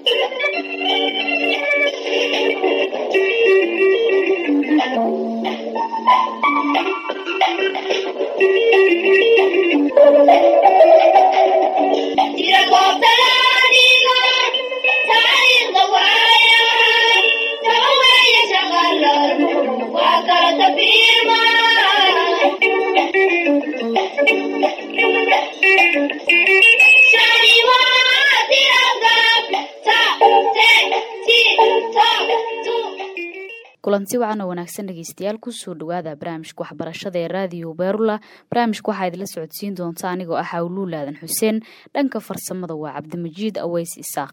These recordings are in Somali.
kulanti wacan oo wanaagsan dhegeystayaal kusoo dhawaada barnaamijka waxbarashada ee raadiyo beerula barnaamijka waxaa idinla socodsiin doonta anigoo ah hawluul aadan xuseen dhanka farsamada waa cabdimajiid aweys isaaq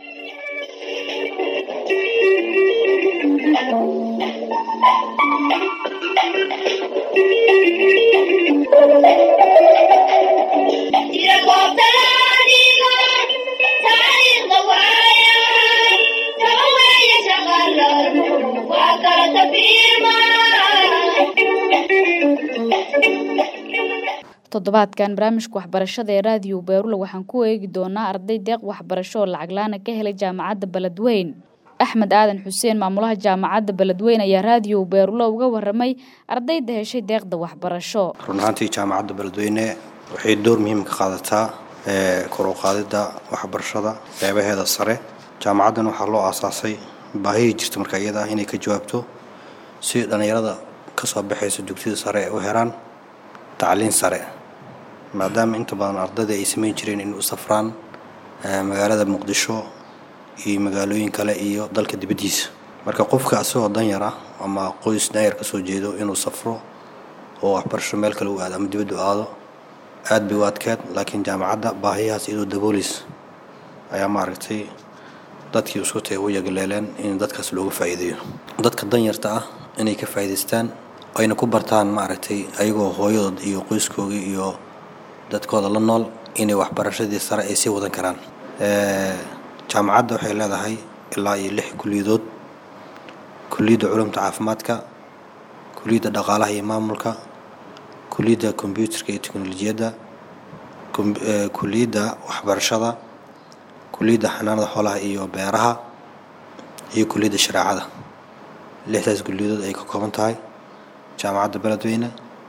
toddobaadkan barnaamijka waxbarashada ee raadiyo beerula waxaan ku eegi doonaa arday deeq waxbarasho oo lacag laana ka helay jaamacadda beledweyn axmed aadan xuseen maamulaha jaamacadda beledweyn ayaa raadiyo beerula uga waramay ardayda heshay deeqda waxbarasho run ahaantii jaamacadda beledweyne waxay door muhiim ka qaadataa kor u qaadidda waxbarashada qeybaheeda sare jaamacaddan waxaa loo aasaasay baahihii jirta marka iyada ah inay ka jawaabto si dhallinyarada kasoo baxaysa dugsida sare ay u helaan tacliin sare maadaama inta badan ardayda ay samayn jireen in u safraan magaalada muqdisho iyo magaalooyin kale iyo dalka dibaddiisa marka qofka asagoo danyar ah ama qoys danyar kasoo jeedo inuu safro oo waxbarasho meel kale u aado ama dibaddu aado aad bay u adkeed laakiin jaamacadda baahiyahaas iyadoo daboolis ayaa maaragtay dadkii isku tay u yagleeleen in dadkaas looga faa'iideeyo dadka danyarta ah inay ka faa'iidaystaan ayna ku bartaan maaragtay ayagoo hooyadood iyo qoyskoogii iyo dadkooda la nool inay waxbarashadii sare ay sii wadan karaan jaamacadda waxay leedahay ilaa iyo lix kuliyadood kuliyadda culumta caafimaadka kuliyadda dhaqaalaha iyo maamulka kuliyadda kombyuutarka iyo teknolojiyadda kuliyadda waxbarashada kuliyadda xanaanada xoolaha iyo beeraha iyo kuliyadda shareecada lixdaas kuliyadood ay ka kooban tahay jaamacadda beledweyne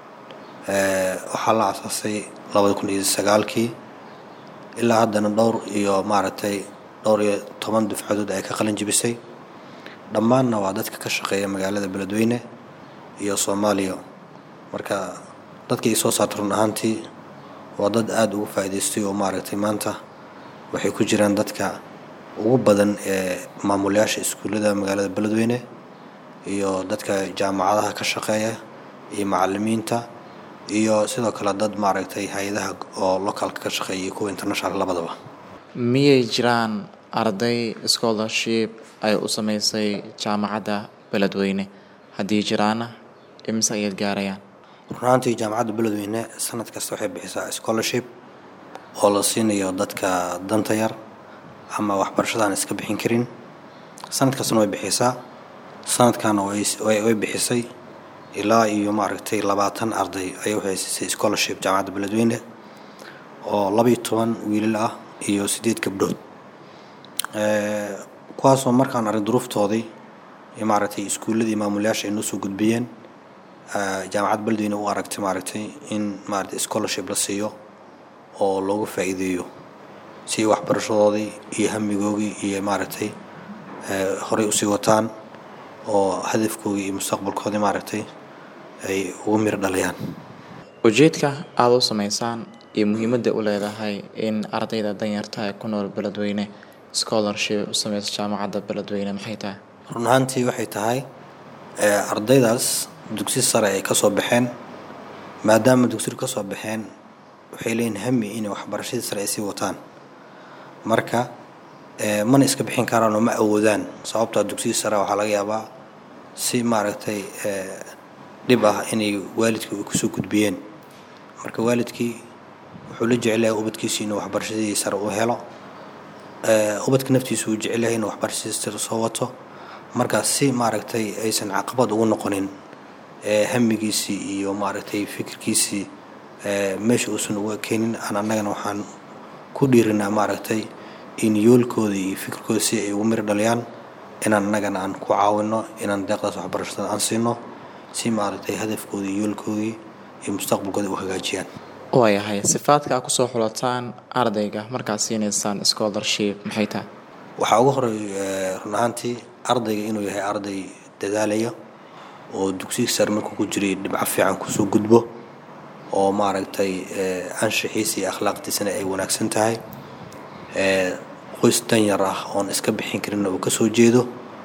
waxaa la asaasay labada kun iyo sagaalkii ilaa haddana dhowr iyo maaragtay dhowr iyo toban dufcadood ay ka qalin jibisay dhammaanna waa dadka ka shaqeeya magaalada beledweyne iyo soomaaliya marka dadka ay soo saarta run ahaantii waa dad aada ugu faa'iidaystay oo maaragtay maanta waxay ku jiraan dadka ugu badan ee maamulayaasha iskuullada magaalada beledweyne iyo dadka jaamacadaha ka shaqeeya iyo macalimiinta iyo sidoo kale dad maaragtay hay-adaha oo localka ka shaqeeya iyo kuwa international labadaba miyay jiraan arday scholarship ay u sameysay jaamacadda beledweyne haddii jiraana imise ayaad gaarayaan runaantii jaamacadda beledweyne sanad kasta waxay bixisaa scholarship oo la siinayo dadka danta yar ama waxbarashadaan iska bixin karin sanad kastana way bixisaa sanadkaana way bixisay ilaa iyo maaragtay labaatan arday ayay uhaysisay scholarship jaamacadda beledweyne oo labaiyo toban wiilal ah iyo siddeed gabdhood kuwaasoo markaan arrin duruuftoodii iyo maaragtay iskuulladii maamulayaasha ay noo soo gudbiyeen jaamacadda beledweyne u aragtay maaragtay in maaragtay scholarship la siiyo oo loogu faa'iideeyo si waxbarashadoodii iyo hamigoogii iyo maaragtay horey usii wataan oo hadafkoogii iyo mustaqbalkoodii maaragtay ay ugu mir dhalayaan ujeedka aada u sameysaan iyo muhiimadda u leedahay in ardayda danyarta ee ku nool beledweyne scholarship u sameysa jaamacadda beledweyne maxay tahay run ahaantii waxay tahay ardaydaas dugsi sare ay kasoo baxeen maadaama dugsidu kasoo baxeen waxay leeyihin hami inay waxbarashadii sare ay sii wataan marka mana iska bixin karaan oo ma awoodaan sababtaa dugsigii sare waxaa laga yaabaa si maaragtay dhib ah inay waalidkii ay kusoo gudbiyeen marka waalidkii wuxuu la jecel yahay ubadkiisi inuu waxbarashadii sare u helo ubadka naftiisu uu jecel yahay inuu waxbarashadii sare soo wato marka si maaragtay aysan caqabad ugu noqonin hamigiisii iyo maaragtay fikirkiisii meesha uusan uga keenin aan annagana waxaan ku dhiirinaa maaragtay in yoolkooda iyo fikirkooda si ay ugu miri dhaliyaan inaan annagana aan ku caawino inaan deeqdaas waxbarashada aan siino si maaragtay hadafkooda iyo yoolkoodii iyo mustaqbalkooda u hagaajiyaan waayahay sifaadka aad kusoo xulataan ardayga markaad siinaysaan scholarship maxay tahay waxaa ugu horey run ahaantii ardayga inuu yahay arday dadaalaya oo dugsiga sare markuu ku jiray dhibco fiican kusoo gudbo oo maaragtay anshaxiisa iyo akhlaaqdiisana ay wanaagsan tahay qoys danyar ah oon iska bixin karin uu kasoo jeedo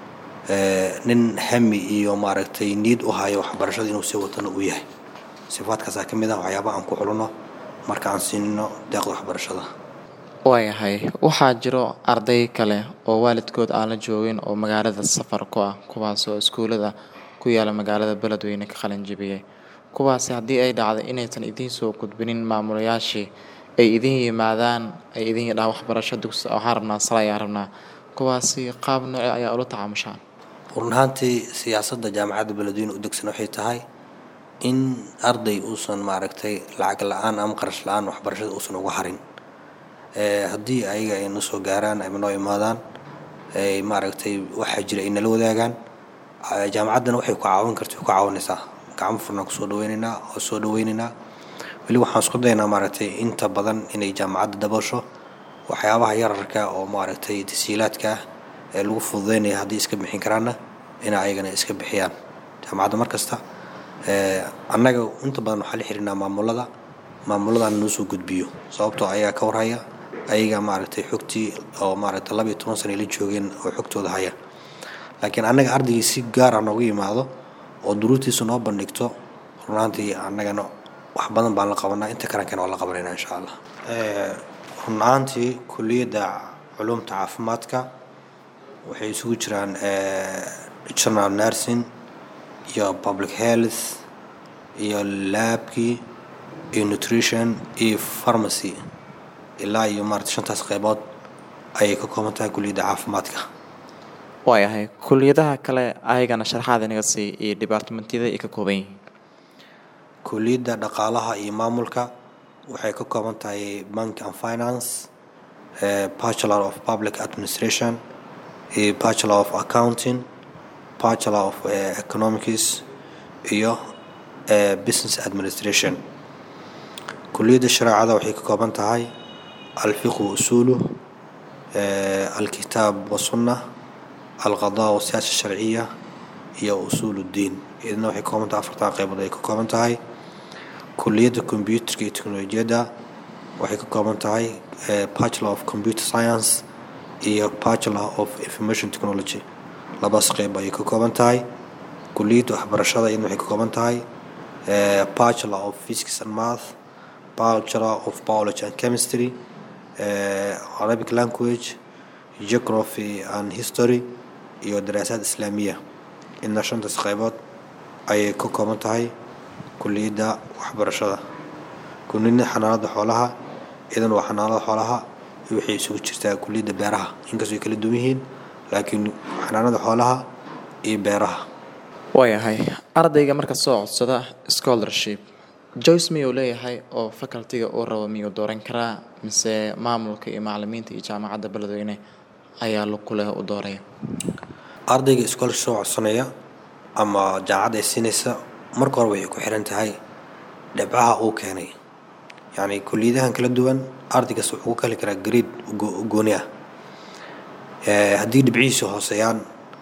nin hami iyo maaragtay niid u hayo waxbarashada inuu sii watana uu yahay sifaadkaasaa ka mid ah waxyaaba aan ku xulino marka aan siinino deeqda waxbarashada waayahay waxaa jiro arday kale oo waalidkood aan la joogin oo magaalada safar ku ah kuwaas oo iskuulada ku yaala magaalada beledweyne ka qalin jibiyey kuwaasi haddii ay dhacdo inaysan idiin soo gudbinin maamulayaashii ay idin yimaadaan ay idin yidhahaan waxbarasho dugsi waxaan rabnaa sala ayaan rabnaa kuwaasi qaab nooce ayaa ula tacaamushaan run ahaantii siyaasadda jaamacadda beledweyne u degsan waxay tahay in arday uusan maaragtay lacag la-aan ama qarash la-aan waxbarashada uusan uga harin haddii ayaga ay na soo gaaraan ama noo imaadaan ay maaragtay waxaa jira ay nala wadaagaan jaamacaddana waxay ku caawin karta ku caawinaysaa gacmo furnaan kusoo dhaweynaynaa oo soo dhaweynaynaa weli waxaan isku daynaa maaragtay inta badan inay jaamacadda daboosho waxyaabaha yararka oo maaragtay tasiilaadka ah ee lagu fududeynaya haddii iska bixin karaanna inay ayagana iska bixiyaan jaamacadda mar kasta annaga inta badan waxaa la xirinaa maamulada maamuladan noo soo gudbiyo sababtoo ayagaa ka warhaya ayaga maaragtay xogtii oo maaragtay laba iyo toban sana la joogeen oo xogtooda haya laakiin annaga ardaygii si gaara nooga yimaado oo duruurtiisa noo bandhigto runaantii annagana wax badan baan la qabanaa inta karankana waa la qabanayna insha allah run ahaantii kuliyadda culumta caafimaadka waxay isugu jiraan general nursing iyo public health iyo laabkii iyo nutrition iyo pharmacy ilaa iyo maarata shantaas qeybood ayay ka kooban tahay kuliyadda caafimaadka waayahay kuliyadaha kale ayagana sharaxaad inaga sii iyo dhibaartimentiyada ay ka kooban yihiin kuliyadda dhaqaalaha iyo maamulka waxay ka kooban tahay bank and finance bachelor of public administration iyo bachelor of accounting bachelor of economics iyo business administration kuliyadda shareecada waxay ka kooban tahay alfiqhu usuluh alkitaab wasunna alqadaa wasiyaasa sharciya iyo usuul uddiin iyadna waxay ka kooban tahay afartan qeybood ay ka kooban tahay kuliyadda combyuterka iyo teknolojiyadda waxay ka kooban tahay bachelor of computer science iyo bachelor of information technology labadaas qeyb ayay ka kooban tahay kuliyadda waxbarashada iyadna waxay ka kooban tahay bachelor of physics and math bachelor of biology and chemistry arabic language geography and history iyo daraasaad islaamiya idna shantaas qeybood ayay ka kooban tahay kuliyadda waxbarashada kuliyadda xanaanada xoolaha iyadan waa xanaanada xoolaha waxay isugu jirtaa kuliyadda beeraha inkastoo ay kala duwan yihiin laakiin xanaanada xoolaha iyo beeraha waayahay ardayga marka soo codsada scholarship joyce miyuu leeyahay oo facultiga uu rabo miyuu dooran karaa mise maamulka iyo macalimiinta iyo jaamacadda beledweyne ayaa ku leh u dooraya ardayga scholarship soo codsanaya ama jaamacadda ay siinaysa marka hore waxay ku xiran tahay dhibcaha uu keenay yacni kuliyadahan kala duwan ardaygas wuxuu ku kali karaa grade gooni ah haddii dhibcihiisa hooseeyaan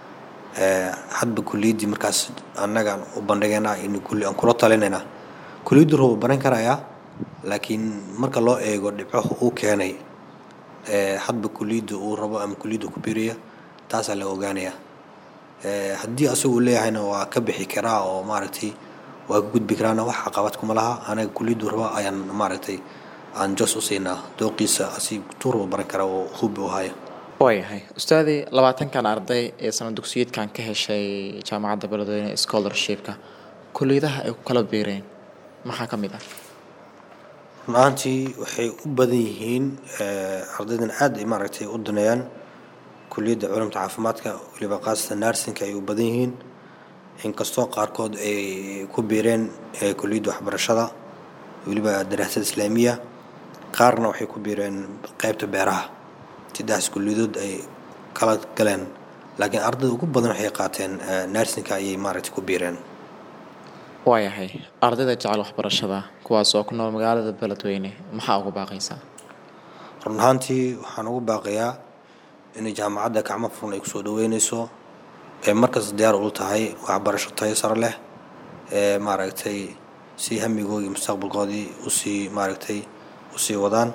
hadba kuliyaddii markaas annagaan u bandhigaynaa in aan kula talinaynaa kuliyaddu rabo baran karayaa laakiin marka loo eego dhibcaha uu keenay hadba kuliyadda uu rabo ama kuliyadda ku biiraya taasaa la ogaanayaa haddii asagu leeyahayna waa ka bixi karaa oo maaragtay waa ka gudbi karaana wax caqabad kuma laha anaga kuliyaddu raba ayaan maaragtay aan jos u siinaa dooqiisa asi tuu rabo baran karaa oo hubi u haya waayahay ustaadii labaatankan arday ee sana dugsiyeedkan ka heshay jaamacadda beledweyne scholarshipka kuliyadaha ay ku kala biireen maxaa ka mid ah run ahaantii waxay u badan yihiin ardaydan aad ay maaragtay u daneeyaan kuliyadda culumta caafimaadka weliba qaasatan narsinka ay u badan yihiin inkastoo qaarkood ay ku biireen kuliyadda waxbarashada weliba daraasada islaamiya qaarna waxay ku biireen qeybta beeraha saddexdaas kulliyadood ay kala galeen laakiin ardayda ugu badan waxay qaateen narsinka ayay maaragtay ku biireen waayahay ardayda jecel waxbarashada kuwaas oo ku nool magaalada beledweyne maxaa ugu baaqaysaa run ahaantii waxaan ugu baaqayaa inay jaamacadda gacmo furan ay kusoo dhaweyneyso ee markasta diyaar ulu tahay waxbarasho tayo sare leh ee maaragtay si hamigoodii mustaqbalkoodii usii maaragtay usii wadaan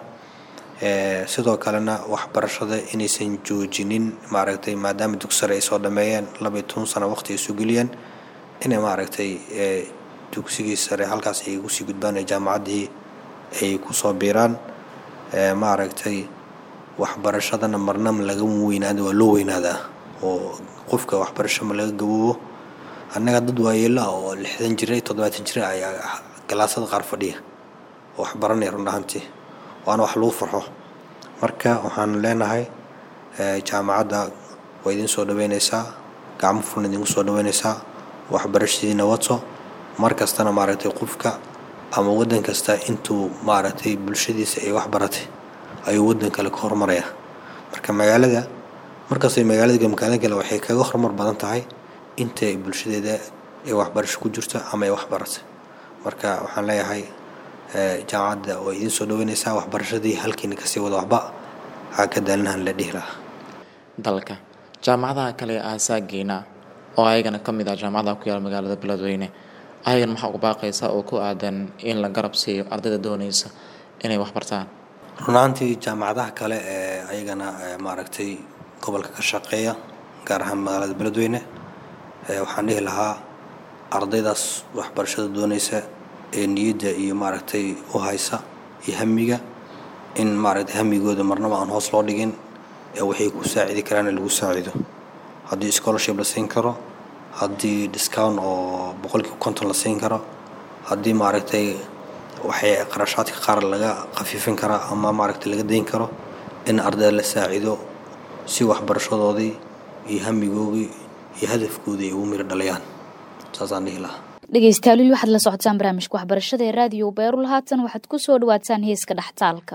sidoo kalena waxbarashada inaysan joojinin maaragtay maadaama dugsare ay soo dhameeyeen labaiyo toban sano waqti ay soo geliyeen inay maaragtay dugsigii sare halkaas ay ugusii gudbaan ee jaamacaddii ay kusoo biiraan maaragtay waxbarashadana marnama laga weynaada waa loo weynaadaa oo qofka waxbarasho ma laga gaboobo annaga dad waayeelo ah oo lixdan jira toddobaatan jira ayaa galaasada qaar fadhiya oo waxbaranaya run ahaantii waana wax lagu farxo marka waxaan leenahay jaamacadda waa idin soo dhaweyneysaa gacmo furan idinku soo dhaweyneysaa waxbarashadiina wato mar kastana maaragtay qofka ama waddan kasta intuu maaragtay bulshadiisa ay wax baratay ayuu waddan kale ka horumaraya marka magaalada markastay magaalada magaalada kale waxay kaga horumar badan tahay inta ay bulshadeeda ay waxbarasho ku jirto ama ay wax baratay marka waxaan leeyahay jaamacadda waa idiin soo dhaweyneysaa waxbarashadii halkiina kasii wada waxba waxaa ka daalinahan la dhihi lahaa dalka jaamacadaha kale ee aasaageena oo ayagana ka mid ah jaamacadaha ku yaala magaalada beledweyne ayagana maxaa ugu baaqaysaa oo ku aadan in la garab siiyo ardayda doonaysa inay wax bartaan runaantii jaamacadaha kale ee ayagana maaragtay gobolka ka shaqeeya gaar ahaan magaalada beledweyne waxaan dhihi lahaa ardaydaas waxbarashada doonaysa ee niyadda iyo maaragtay u haysa iyo hamiga in maaragtay hamigooda marnaba aan hoos loo dhigin ee waxay ku saacidi karaan lagu saacido haddii scholarship la siin karo haddii discount oo boqolkiiba konton la siin karo haddii maaragtay waxay qarashaadka qaar laga khafiifin karaa ama maaragtay laga dayn karo in ardayda la saacido si waxbarashadoodii iyo hamigoodii iyo hadafkoodii ay ugu miro dhalayaan saasaan dhihi lahaa dhegeystayaal weli waxaad la socotaan barnaamijka waxbarashada ee raadiyo beerul haatan waxaad ku soo dhawaataan heeska dhextaalka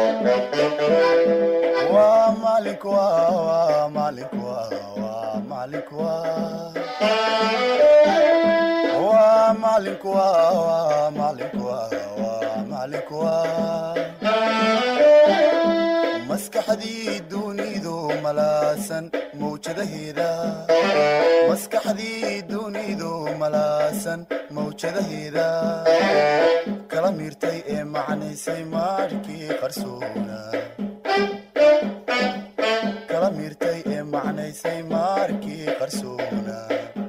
maskaxdii dunidu malaasan mawjadaheeda maskaxdii dunidu malaasan mawjadaheeda kala miirtay ee macnaysay maarkii qarsoona kala miirtay ee macnaysay maarkii qarsoona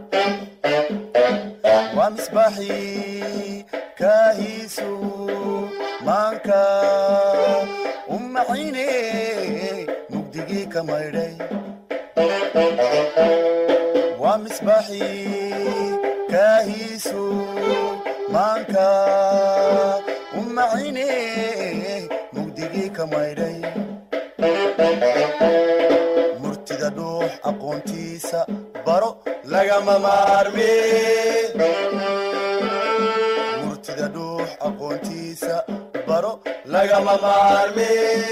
waa misbaaxii kaahiisu maanka umacine mugdigii ka maydhay waa misbaaxii kaahiisu maanka umacine mugdigii ka maydhay murtida dhuux aqoontiisa baro lagama maarme murtida dhuux aqoontiisa baro lagama maarme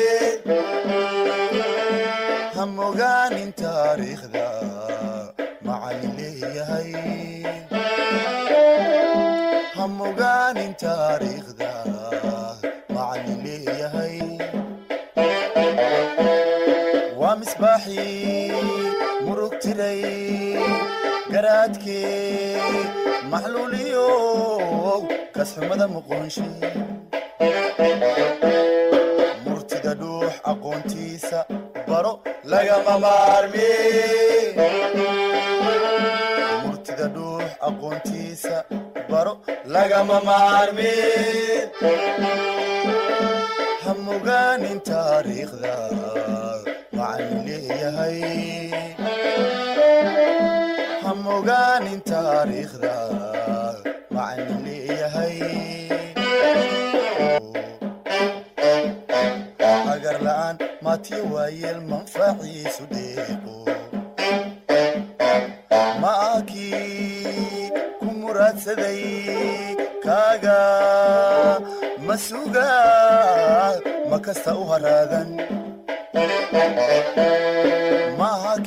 hamogaanin taariikhda macalin leeyahay hamogaanin taariikhda macalin leeyahay waa misbaaxii murug tiray garaadkee maxluuliyo kasxumada muqoonshe murtida dhuux aqoontiisa baro lagama maarme murtida dhuux aqoontiisa baro lagama maarme hamogaanin taariikhda macalin leeyahay hamogaanin taariikhda macalin leeyahay agar la'aan maatiyo waayeel manfaciisu deeqo ma akii ku muraadsaday kaaga ma suga ma kasta u haraadan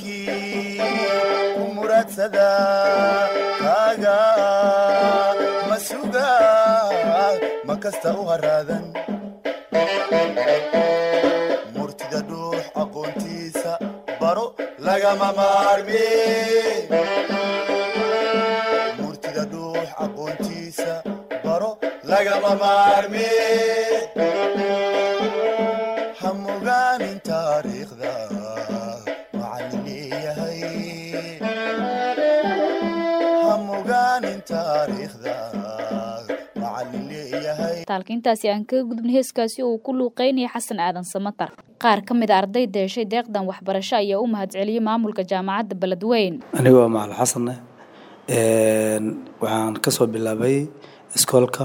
maakii ku muraadsada kaaga ma suga ma kasta u haraadan murtida dhuux aqoontiisa baro lagama maarmi murtida dhuux aqoontiisa baro lagama maarmi ha mogaanin taariikhda macallin leeyahay ha mogaanin taariikhda macallin leeyahay taalka intaasi aan kaga gudubnay heeskaasi oo uu ku luuqeynaya xasan aadan samatar qaar ka mid a ardayda heshay deeqdan waxbarasho ayaa u mahadceliyey maamulka jaamacadda beledweyn aniga waa macalin xasanne waxaan ka soo bilaabay iskoolka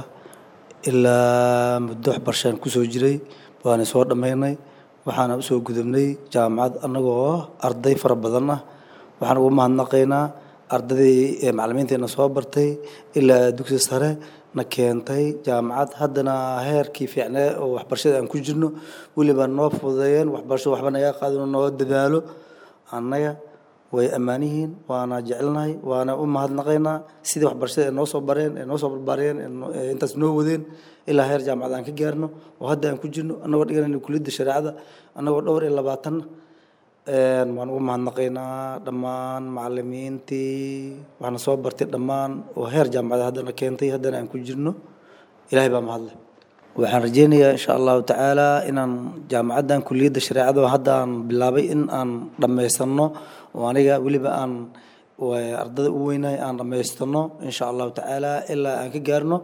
ilaa muddo waxbarashaan kusoo jiray waana soo dhammaynay waxaana usoo gudubnay jaamacad annagoo arday fara badan ah waxaan ugu mahadnaqaynaa ardaydii ee macallimiinteena soo bartay ilaa dugsi sare na keentay jaamacad haddana heerkii fiicnee oo waxbarashada aan ku jirno weliba noo fududeeyeen waxbarasho waxba naga qaadino noo dadaalo annaga way ammaan yihiin waana jecelnahay waana u mahadnaqaynaa sidii waxbarashada ay noo soo bareen ee noo soo barbaariyeen ee intaas noo wadeen ilaa heer jaamacad aan ka gaarno oo hadda aan ku jirno annagoo dhiganayna kuliyadda shareecada annagoo dhowr iyo labaatan waan ugu mahadnaqaynaa dhammaan macallimiintii waxaana soo bartay dhammaan oo heer jaamacada haddana keentay haddana aan ku jirno ilaahay baa mahadle waxaan rajeynayaa insha allahu tacaala inaan jaamacaddan kuliyadda shareecada oo hadda aan bilaabay in aan dhammaysano oo aniga weliba aan ardada u weynahay aan dhammaystano insha allahu tacaala ilaa aan ka gaarno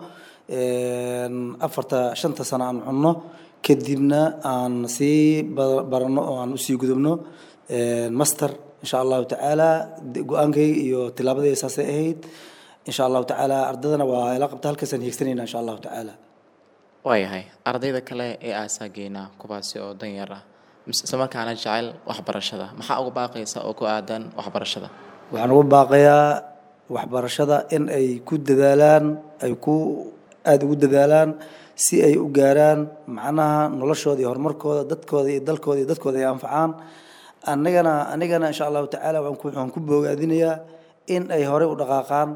afarta shanta sano aan cunno kadibna aan sii barano oo aan usii gudubno master insha allahu tacaala go-aankayga iyo tilaabadayda saasay ahayd insha allahu tacaala ardadana waa ila qabta halkaasaan hiigsanayna insha allahu tacaala waayahay ardayda kale ee aasaageena kuwaasi oo danyar ah isla markaana jecel waxbarashada maxaa uga baaqaysa oo ku aadan waxbarashada waxaan ugu baaqayaa waxbarashada in ay ku dadaalaan ay ku aada ugu dadaalaan si ay u gaaraan macnaha noloshooda iyo horumarkooda dadkooda iyo dalkooda iyo dadkooda ay anfacaan anigana anigana insha allahu tacaala waxaan ku boogaadinayaa in ay horey u dhaqaaqaan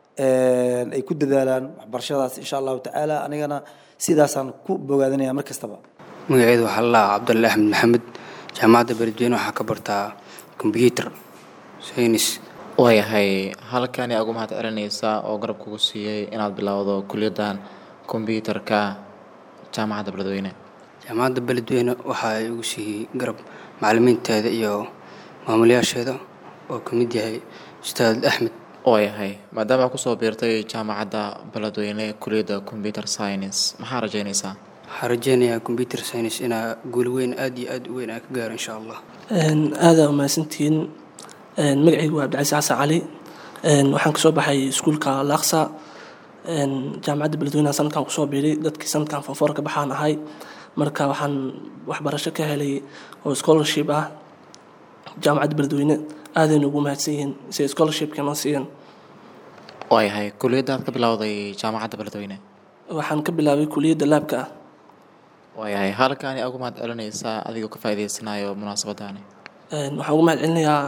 ay ku dadaalaan waxbarashadaas insha allahu tacaala anigana sidaasaan ku boogaadinaya mar kastaba magaceedu waxaa la lahaa cabdulle axmed maxamed jaamacadda beledweyne waxaa ka bartaa kombyuutar saynis waayahay halkani aad ugu mahad celinaysaa oo garab kugu siiyey inaad bilowdo kuliyaddan kombyuutarka jaamacadda beledweyne jaamacadda beledweyne waxaa igu siiyey garab macallimiinteeda iyo maamulayaasheeda oo ka mid yahay ustaad axmed waayahay maadaama aad kusoo biirtay jaamacadda beledweyne kuliyadda computer science maxaa rajeynaysaa waxaa rajeynayaa combyuter science inaa guul weyn aad iyo aad u weyn aan ka gaaro insha allah aada umahadsantihiin magacaygu waa cabdicasiis xasan cali waxaan kasoo baxay iskuulka laaqsa jaamacadda beledweyneha sanadkan kusoo biiray dadkii sanadkan fonfoor ka baxaan ahay marka waxaan waxbarasho ka helay oo scholarship ah jaamacadda beledweyne aadayna ugu mahadsan yihiin si scholarshipka noo siiyeen waayahay kuliyadda aad ka bilowday jaamacadda beledweyne waxaan ka bilaabay kuliyadda laabka ah waayahay halkani aad ugu mahad celinaysaa adigoo ka faa'iidaysanayo munaasabadaani waxaan ugu mahad celinayaa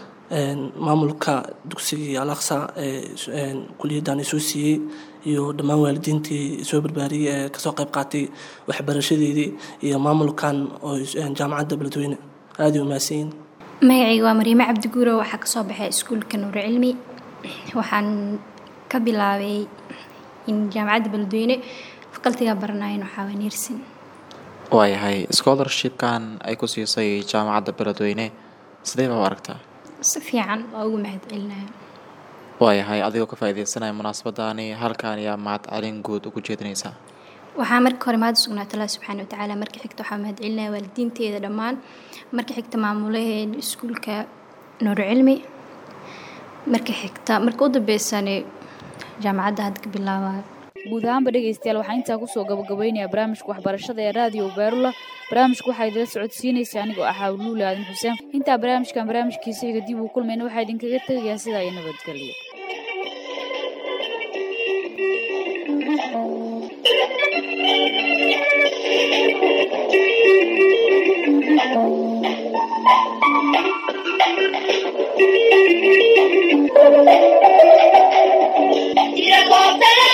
maamulka dugsigii alaqsa ee kuliyaddan isoo siiyey iyo dhammaan waalidiintii soo barbaariyey ee kasoo qayb qaatay waxbarashadeedii iyo maamulkan oo jaamacadda beledweyne aada u mahadsanyihin magacayga waa mariime cabdiguuro waxaa kasoo baxay iskuulka nuur cilmi waxaan ka bilaabay in jaamacadda beledweyne fakaltiga baranayan waxaa waa neersin waayahay scholarshipkan ay ku siisay jaamacadda beledweyne sidee baa u aragtaa si fiican waa ugu mahad celinaya waayahay adigoo ka faa'iidaysanaya munaasabadaani halkan ayaa mahad celin guud ugu jeedinaysaa waxaa marka hore mahad usugnaata allah subxaana watacaala marka xigta waxaa mahad celinaya waalidiinteeda dhammaan marka xigta maamulaheeda iskuulka nuur cilmi marka xigta marka u dambeysane jaamacadda hadda ka bilaabaayo guud ahaanba dhegaystayaal waxaa intaa kusoo gabagabaynayaa barnaamijka waxbarashada ee raadiyo baarula barnaamijku waxaa idila socodsiinaysa anigoo ahaa luule aadan xuseen intaa barnaamijkan barnaamijkiisa xiga dib uu kulmayna waxaa idinkaga tegayaa sidaa iyo nabadgelyo Thank you. Yeah.